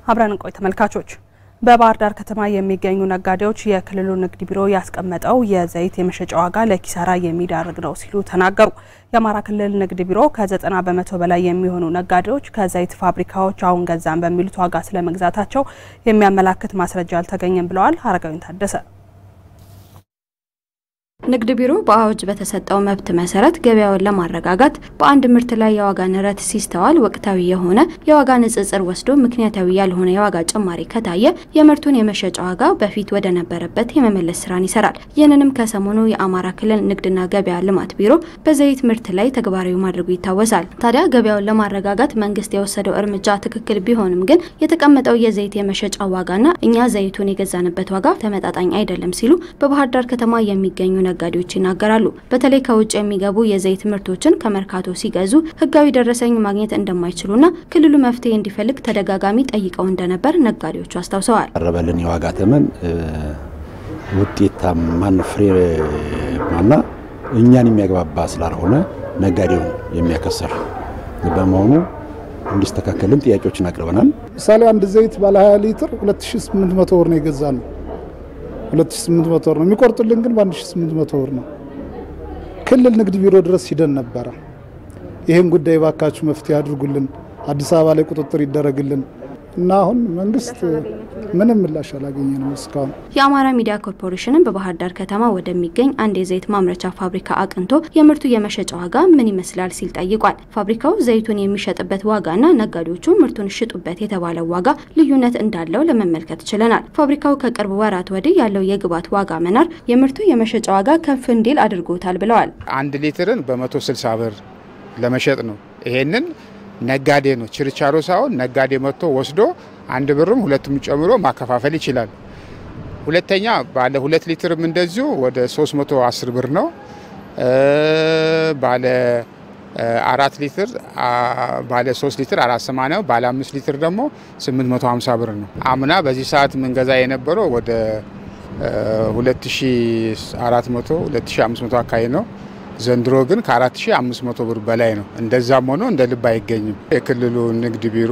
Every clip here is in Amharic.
አብረን እንቆይ ተመልካቾች። በባህር ዳር ከተማ የሚገኙ ነጋዴዎች የክልሉ ንግድ ቢሮ ያስቀመጠው የዘይት የመሸጫ ዋጋ ለኪሳራ የሚዳርግ ነው ሲሉ ተናገሩ። የአማራ ክልል ንግድ ቢሮ ከዘጠና በመቶ በላይ የሚሆኑ ነጋዴዎች ከዘይት ፋብሪካዎች አሁን ገዛን በሚሉት ዋጋ ስለመግዛታቸው የሚያመላክት ማስረጃ አልተገኘም ብለዋል። አረጋዊን ታደሰ ንግድ ቢሮ በአዋጅ በተሰጠው መብት መሰረት ገበያውን ለማረጋጋት በአንድ ምርት ላይ የዋጋ ንረት ሲስተዋል ወቅታዊ የሆነ የዋጋ ንጽጽር ወስዶ ምክንያታዊ ያልሆነ የዋጋ ጭማሪ ከታየ የምርቱን የመሸጫ ዋጋ በፊት ወደ ነበረበት የመመለስ ስራን ይሰራል። ይህንንም ከሰሞኑ የአማራ ክልል ንግድና ገበያ ልማት ቢሮ በዘይት ምርት ላይ ተግባራዊ ማድረጉ ይታወሳል። ታዲያ ገበያውን ለማረጋጋት መንግስት የወሰደው እርምጃ ትክክል ቢሆንም ግን የተቀመጠው የዘይት የመሸጫ ዋጋና እኛ ዘይቱን የገዛንበት ዋጋ ተመጣጣኝ አይደለም ሲሉ በባህር ዳር ከተማ የሚገኙ ነጋዴዎች ይናገራሉ። በተለይ ከውጭ የሚገቡ የዘይት ምርቶችን ከመርካቶ ሲገዙ ህጋዊ ደረሰኝ ማግኘት እንደማይችሉና ክልሉ መፍትሄ እንዲፈልግ ተደጋጋሚ ጠይቀው እንደነበር ነጋዴዎቹ አስታውሰዋል። ቀረበልን የዋጋ ተመን ውጤታማን ፍሬማና እኛን የሚያግባባ ስላልሆነ ነጋዴውን የሚያከሰር በመሆኑ እንዲስተካከልን ጥያቄዎችን አቅርበናል። ምሳሌ አንድ ዘይት ባለ 20 ሊትር 2800 ብር ነው የገዛ ነው 2800 ብር ነው የሚቆርጡልን፣ ግን በ1800 ብር ነው። ክልል ንግድ ቢሮ ድረስ ሂደን ነበረ። ይህን ጉዳይ ባካችሁ መፍትሄ አድርጉልን፣ አዲስ አበባ ላይ ቁጥጥር ይደረግልን እና አሁን መንግስት ምንም ምላሽ አላገኘ ነው እስካሁን። የአማራ ሚዲያ ኮርፖሬሽንም በባህር ዳር ከተማ ወደሚገኝ አንድ የዘይት ማምረቻ ፋብሪካ አቅንቶ የምርቱ የመሸጫ ዋጋ ምን ይመስላል ሲል ጠይቋል። ፋብሪካው ዘይቱን የሚሸጥበት ዋጋና ነጋዴዎቹ ምርቱን ሽጡበት የተባለው ዋጋ ልዩነት እንዳለው ለመመልከት ችለናል። ፋብሪካው ከቅርብ ወራት ወዲህ ያለው የግብዓት ዋጋ መናር የምርቱ የመሸጫ ዋጋ ከፍ እንዲል አድርጎታል ብለዋል። አንድ ሊትርን በመቶ ስልሳ ብር ለመሸጥ ነው። ይሄንን ነጋዴ ነው ችርቻሮ ሳይሆን ነጋዴ መጥቶ ወስዶ አንድ ብርም ሁለቱም ጨምሮ ማከፋፈል ይችላል። ሁለተኛ ባለ ሁለት ሊትርም እንደዚሁ ወደ 310 ብር ነው። ባለ አራት ሊትር ባለ 3 ሊትር 480 ባለ 5 ሊትር ደግሞ 850 ብር ነው። አምና በዚህ ሰዓት ምንገዛ የነበረው ወደ 2400 2500 አካባቢ ነው። ዘንድሮ ግን ከ4500 ብር በላይ ነው። እንደዛም ሆኖ እንደ ልብ አይገኝም። የክልሉ ንግድ ቢሮ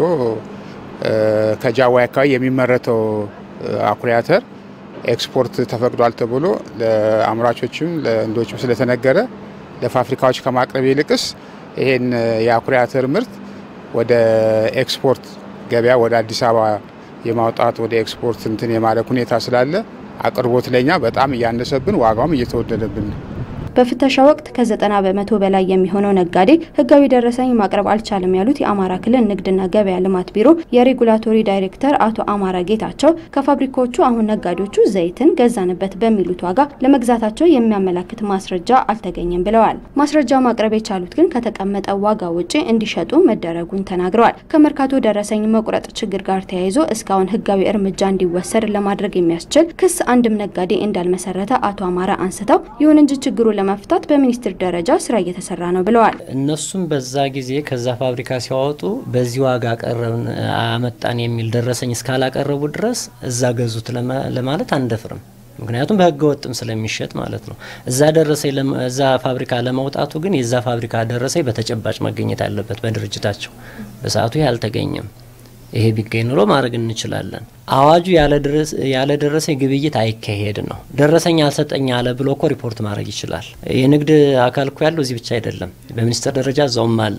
ከጃዋይ አካባቢ የሚመረተው አኩሪ አተር ኤክስፖርት ተፈቅዷል ተብሎ ለአምራቾችም ለህንዶችም ስለተነገረ ለፋብሪካዎች ከማቅረብ ይልቅስ ይሄን የአኩሪ አተር ምርት ወደ ኤክስፖርት ገበያ ወደ አዲስ አበባ የማውጣት ወደ ኤክስፖርት እንትን የማድረግ ሁኔታ ስላለ አቅርቦት ለኛ በጣም እያነሰብን ዋጋውም እየተወደደብን ነው። በፍተሻ ወቅት ከዘጠና በመቶ በላይ የሚሆነው ነጋዴ ህጋዊ ደረሰኝ ማቅረብ አልቻለም ያሉት የአማራ ክልል ንግድና ገበያ ልማት ቢሮ የሬጉላቶሪ ዳይሬክተር አቶ አማራ ጌታቸው ከፋብሪካዎቹ አሁን ነጋዴዎቹ ዘይትን ገዛንበት በሚሉት ዋጋ ለመግዛታቸው የሚያመላክት ማስረጃ አልተገኘም ብለዋል። ማስረጃ ማቅረብ የቻሉት ግን ከተቀመጠው ዋጋ ውጪ እንዲሸጡ መደረጉን ተናግረዋል። ከመርካቶ ደረሰኝ መቁረጥ ችግር ጋር ተያይዞ እስካሁን ህጋዊ እርምጃ እንዲወሰድ ለማድረግ የሚያስችል ክስ አንድም ነጋዴ እንዳልመሰረተ አቶ አማራ አንስተው ይሁን እንጂ ችግሩ ለመፍታት በሚኒስትር ደረጃ ስራ እየተሰራ ነው ብለዋል። እነሱም በዛ ጊዜ ከዛ ፋብሪካ ሲያወጡ በዚህ ዋጋ ቀረብን አመጣን የሚል ደረሰኝ እስካላቀረቡ ድረስ እዛ ገዙት ለማለት አንደፍርም። ምክንያቱም በህገ ወጥም ስለሚሸጥ ማለት ነው። እዛ ደረሰኝ እዛ ፋብሪካ ለመውጣቱ ግን የዛ ፋብሪካ ደረሰኝ በተጨባጭ መገኘት አለበት በድርጅታቸው። በሰዓቱ ይህ አልተገኘም። ይሄ ቢገኝ ኑሮ ማድረግ እንችላለን። አዋጁ ያለ ደረሰኝ ግብይት አይካሄድ ነው። ደረሰኝ አልሰጠኝ አለ ብሎ እኮ ሪፖርት ማድረግ ይችላል። የንግድ አካል እኮ ያለው እዚህ ብቻ አይደለም፣ በሚኒስቴር ደረጃ እዛውም አለ።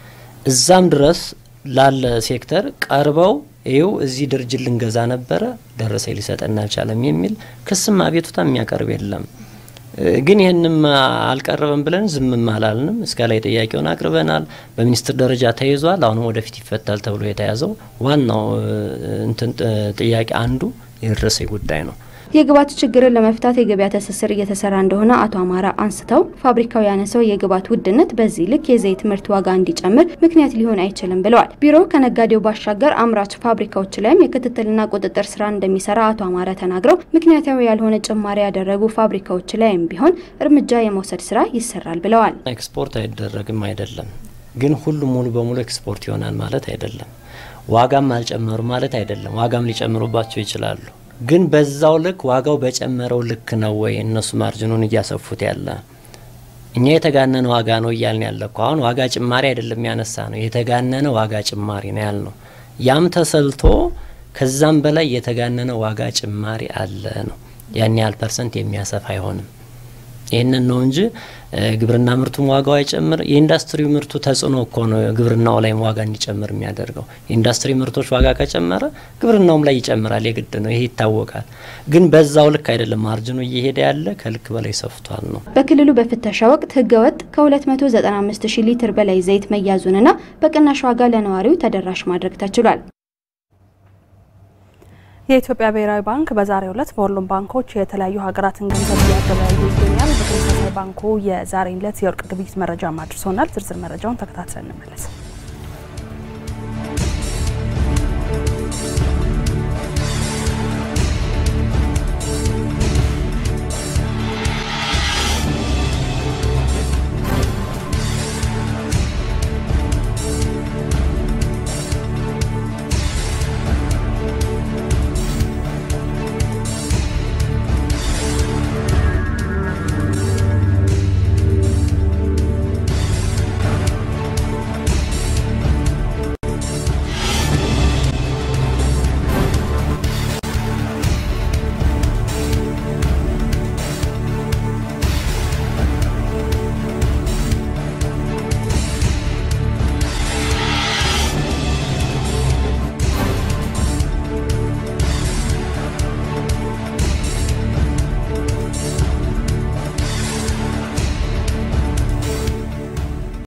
እዛም ድረስ ላለ ሴክተር ቀርበው ይው እዚህ ድርጅት ልንገዛ ነበረ ደረሰኝ ሊሰጠን አልቻለም የሚል ክስም አቤቱታ የሚያቀርብ የለም። ግን ይህንም አልቀረበም ብለን ዝምም አላልንም። እስከ ላይ ጥያቄውን አቅርበናል። በሚኒስትር ደረጃ ተይዟል። አሁንም ወደፊት ይፈታል ተብሎ የተያዘው ዋናው እንትን ጥያቄ አንዱ የደረሰኝ ጉዳይ ነው። የግብዓት ችግርን ለመፍታት የገበያ ትስስር እየተሰራ እንደሆነ አቶ አማራ አንስተው ፋብሪካው ያነሰው የግብዓት ውድነት በዚህ ልክ የዘይት ምርት ዋጋ እንዲጨምር ምክንያት ሊሆን አይችልም ብለዋል። ቢሮው ከነጋዴው ባሻገር አምራች ፋብሪካዎች ላይም የክትትልና ቁጥጥር ስራ እንደሚሰራ አቶ አማራ ተናግረው ምክንያታዊ ያልሆነ ጭማሪ ያደረጉ ፋብሪካዎች ላይም ቢሆን እርምጃ የመውሰድ ስራ ይሰራል ብለዋል። ኤክስፖርት አይደረግም አይደለም፣ ግን ሁሉም ሙሉ በሙሉ ኤክስፖርት ይሆናል ማለት አይደለም። ዋጋም አልጨመሩ ማለት አይደለም። ዋጋም ሊጨምሩባቸው ይችላሉ ግን በዛው ልክ ዋጋው በጨመረው ልክ ነው ወይ እነሱ ማርጅኑን እያሰፉት ያለ? እኛ የተጋነነ ዋጋ ነው እያልን ያለ እኮ አሁን ዋጋ ጭማሪ አይደለም ያነሳ ነው፣ የተጋነነ ዋጋ ጭማሪ ነው ያልነው። ያም ተሰልቶ ከዛም በላይ የተጋነነ ዋጋ ጭማሪ አለ ነው። ያን ያህል ፐርሰንት የሚያሰፋ አይሆንም። ይህንን ነው እንጂ ግብርና ምርቱም ዋጋው አይጨምር። የኢንዱስትሪ ምርቱ ተጽዕኖ እኮ ነው ግብርናው ላይም ዋጋ እንዲጨምር የሚያደርገው። የኢንዱስትሪ ምርቶች ዋጋ ከጨመረ ግብርናውም ላይ ይጨምራል፣ የግድ ነው። ይሄ ይታወቃል። ግን በዛው ልክ አይደለም ማርጅኑ እየሄደ ያለ ከልክ በላይ ሰፍቷል ነው። በክልሉ በፍተሻ ወቅት ህገወጥ ከ295 ሺህ ሊትር በላይ ዘይት መያዙንና በቅናሽ ዋጋ ለነዋሪው ተደራሽ ማድረግ ተችሏል። የኢትዮጵያ ብሔራዊ ባንክ በዛሬው ዕለት በሁሉም ባንኮች የተለያዩ ሀገራትን ገንዘብ እያገበያዩ ይገኛል። በተመሳሳይ ባንኩ የዛሬን ዕለት የወርቅ ግብይት መረጃ አድርሶናል። ዝርዝር መረጃውን ተከታትለን እንመለስ።